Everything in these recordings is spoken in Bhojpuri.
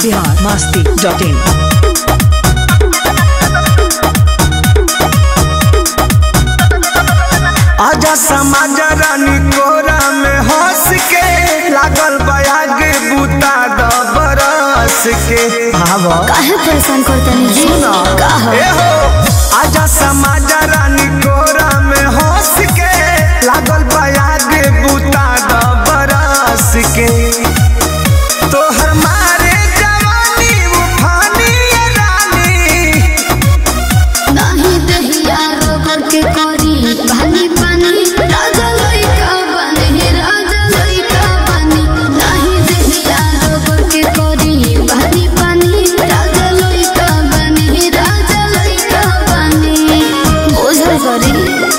बिहार मस्ती डॉट इन आजा समाज रानी कोरा में हंस के लागल बयाग बूता द बरस के आवा काहे परेशान करतनी जी का हो ए हो आजा समाज रानी कोरा में हंस के लागल बयाग बूता द बरस के तोहर मारे जवानी उफानी ये रानी नाही दहिया रोकर के करी पानी पानी राजा लइका बने राजा लइका बने नाही दहिया रोकर के करी पानी पानी राजा लइका बने राजा लइका बने ओझल करी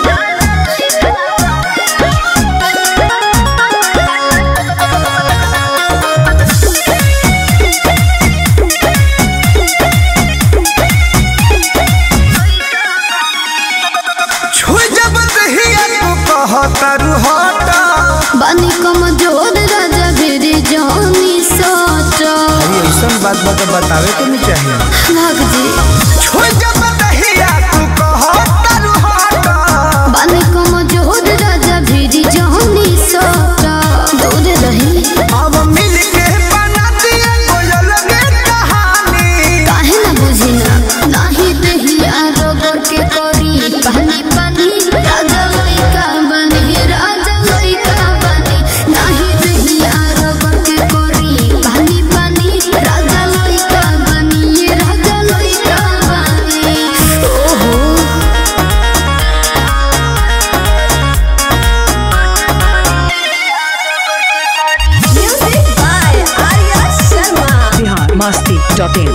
छुई जब दहिया तू कहतर हटा बानी कमजोर राजा भिरी जानी सोचा अरे ऐसा बात बता बतावे के नहीं चाहिए भाग जी छुई जब दहिया तू कहतर हटा बानी कमजोर राजा भिरी जानी सोचा दूर रही अब मिल के बना दिए कोयल के कहानी काहे न बुझी ना नाही दहिया रोगर के करी पानी पानी राजा लइका बनी राजा लइका बनी नाही दहिया रोगर के करी पानी पानी राजा लइका बनी राजा लइका बनी ओहो music by Arya Sharma Bihar Masti dot in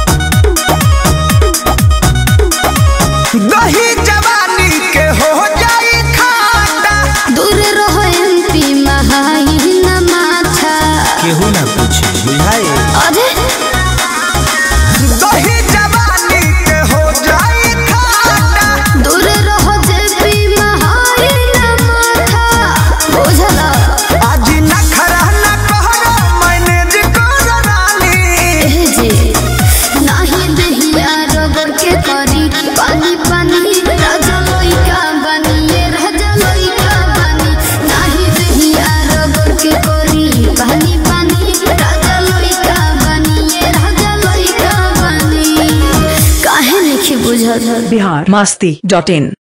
दही जवानी के हो जाई खाटा दूर रहो एमपी महाई न माथा केहू ना पूछे बुझाई अरे दही जवानी के हो जाई खाटा दूर रहो जेपी महाई न माथा बुझला आज नखरा न कहरा मैनेज कर रानी एह जी नाही दहिया रगड़ के करी पानी पानी राजा लइका बनी ये राजा लइका बनी नाही दहिया रगड़ के करी पानी पानी राजा लइका बनी ये राजा लइका बनी काहे नहीं बुझल बिहार मस्ती डॉट इन